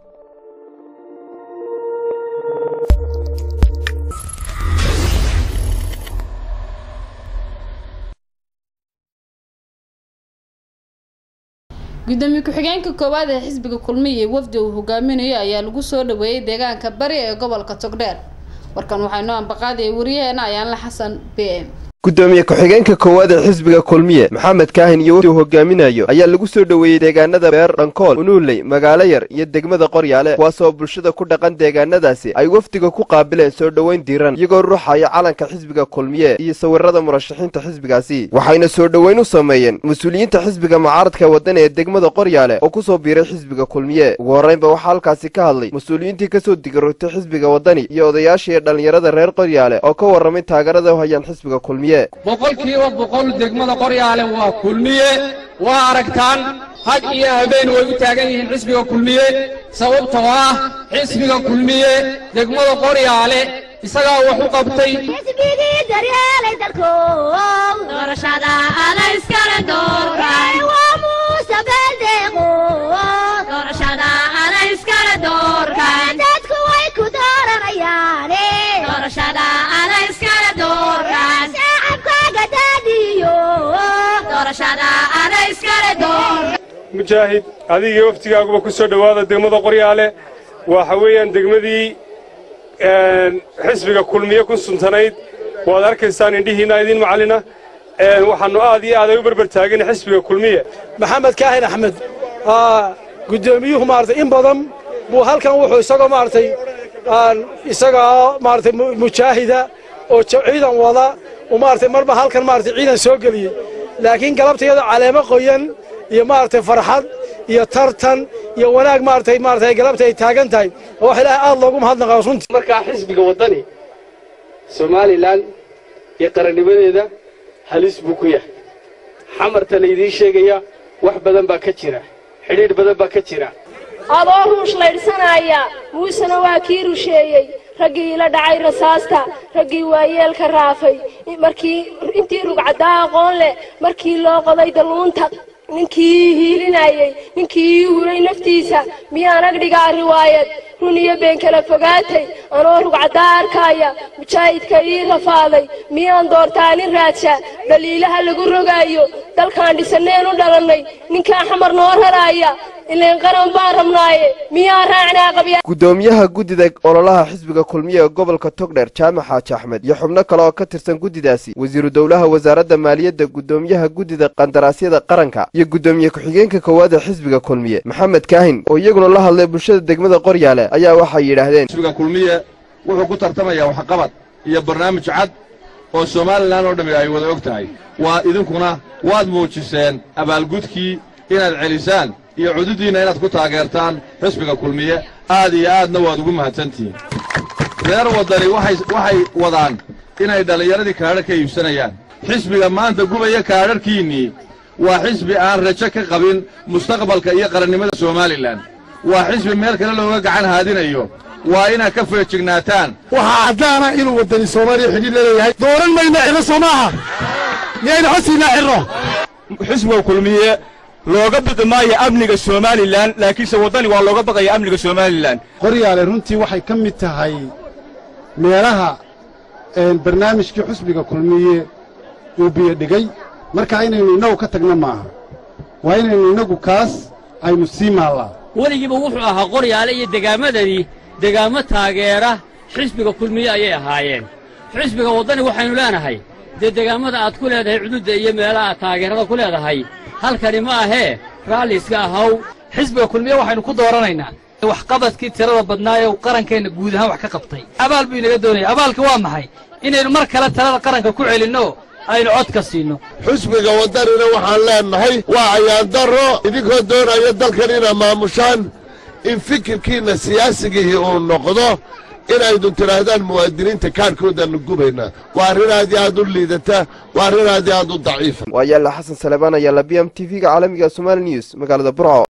gudoomiye ku-xigeenka koowaad ee xisbiga kulmiye wafdi uu hogaaminayo ayaa lagu soo dhaweeyey deegaanka bari ee gobolka togdheer warkan waxaa inoo ambaqaadaya wariyaheena ayaanla xasan b m gudoomiye ku-xigeenka koowaad ee xisbiga kulmiye maxamed kaahin iyo wafdi uu hogaaminayo ayaa lagu soo dhoweeyey deegaanada beer dhankool unuuley magaalo yar iyo degmada qoryaale kuwaasoo bulshada ku dhaqan deegaanadaasi ay wafdiga ku qaabileen soo dhoweyn diiran iyagoo ruuxaya calanka xisbiga kulmiye iyo sawirada murashaxiinta xisbigaasi waxayna soo dhoweyn u sameeyeen mas-uuliyiinta xisbiga mucaaradka waddan ee degmada qoryaale oo ku soo biiray xisbiga kulmiye ugu horreynba waxaa halkaasi ka hadlay mas-uuliyiintii kasoo digirogtay xisbiga waddani iyo odayaashii dhallinyarada reer qoryaale oo ka warramay taageerada u hayaan xisbiga kulmiye boqolkiiba boqol degmada qoryaale waa kulmiye waa aragtaan had iyo habeen way u taagan yihiin xisbiga kulmiye sababtoo ah xisbiga kulmiye degmada qoryaale isagaa wax u qabtay xisbigii daryeelay dalkow doorashada ada iskale doorkay waa muuse beeldeeqo doorashada ada iskale doorkay dadku way ku dooranayaane doorashada ada iskale doorkay shacabkaaga daadiyo doorashada ada iskale doorkay mujaahid adigii waftigaaguba ku soo dhowaada degmada qoryaale waxa weeyaan degmadii xisbiga kulmiye ku suntanayd waad arkaysaan indhihiinna idiin macallina waxaannu aad iyo aad ay u berber taagin xisbiga kulmiye maxamed kaahin axmed guddoomiyuhu maaragtay in badan buu halkan wuxuu isagoo maaragtay isagoo maaragtay mujaahida oo ciidan wada uu maaragtay marba halkan maaragtay ciidan soo geliyey laakiin galabta iyadoo caleemo qoyan iyo maaragtay farxad iyo tartan iyo wanaag maaragtay maaragtay galabta ay taagan tahay oo wax ilaahay aad loogu mahadnaqaa runtii markaa xisbiga waddani somalilan iyo qarannimadeeda halis buu ku yahay xamarta laydiin sheegaya wax badan baa ka jira xidhiidh badan baa ka jira adoo ruush laydhsanaya muusena waa kii rusheeyey raggii ila dhacay rasaasta raggii waayeelka raafay markii intii rugcaddaa aqoon leh markii loo qoday dalluunta ninkii hiilinayey ninkii ii huray naftiisa miyaan agdhigaa riwaayad run iyo been kala fogaatay anoo rugcaddaa arkaaya mujaahidka ii rafaaday miyaan doortaa nin raadsha dhaliilaha lagu rogaayo dalkaan dhisanneen u dhalannay ninkaa xamar noo raraaya ileen qaran baan rabnaaye miyaan raacnaa qabya gudoomiyaha guddida ololaha xisbiga kulmiye ee gobolka togdheer jaamac xaaji axmed iyo xubno kale oo ka tirsan guddidaasi wasiiru dowlaha wasaaradda maaliyadda gudoomiyaha guddida qandaraasyada qaranka iyo guddoomiye ku-xigeenka koowaad ee xisbiga kulmiye maxamed kaahin oo iyaguna la hadlay bulshada degmada qoryaale ayaa waxay yidhaahdeen xisbiga kulmiye wuxuu ku tartamayaa waxqabad iyo barnaamij cad oo somalilan oo dhammi ay wada og tahay waa idinkuna waad muujiseen abaalgudkii inaad celisaan iyo cududiinna inaad ku taageertaan xisbiga kulmiye aad iyo aadna waad ugu mahadsantihiin reer waddani waxay wadaan inay dhallinyaradii kaadhar ka iibsanayaan xisbiga maanta gubaya kaadharhkiinnii waa xisbi aan rajo ka qabin mustaqbalka iyo qarannimada somalilan waa xisbi meel kale looga gacan haadinayo waa inaad ka feejignaataan waxaa caddaana inuu waddani soomaaliya xidhiid laleeyahay dooran mayna xidho soo maaha miyaynu xosiinaa xidho xisbiga kulmiye looga baqi maayo amniga somalilan laakiinse waddani waa looga baqaya amniga somalilan qoryaale runtii waxay ka mid tahay meelaha barnaamijkii xusbiga kulmiye uu biyodhigay marka inaynu innagu ka tagna maaha waa inaynu innagu kaas aynu sii maallaa weligiiba wuxuu ahaa qoryaale iyo degaamadani degaamo taageera xisbiga kulmiye ayay ahaayeen xisbiga waddani waxaynu leenahay dee degaamada aad ku leedahay cududda iyo meelaha aad taageerada ku leedahay halkani ma ahee raalli iska ahaw xisbiga kulmiye waxaynu ku dooranaynaa waxqabadkii tirada badnaa ee qarankeenna guud ahaan wax ka qabtay abaal buu inaga doonaya abaalka waa maxay inaynu mar kale talada qaranka ku celinno aynu codka siinno xusbiga waddanina waxaan leennahay waa ayaandaro idinkoo doonaya dalkan inaa maamushaan in fikirkiinna siyaasigihii uu noqdo inaydu tidhaahdaan muwaadiniinta kaadhkoodaannu gubaynaa waa arrin aad iyo aad u liidata waa arrin aad iyo aad u daciifa waa yaalla xasan salebaan ayaalla b m t v-ga caalamiga somali news magaalada burco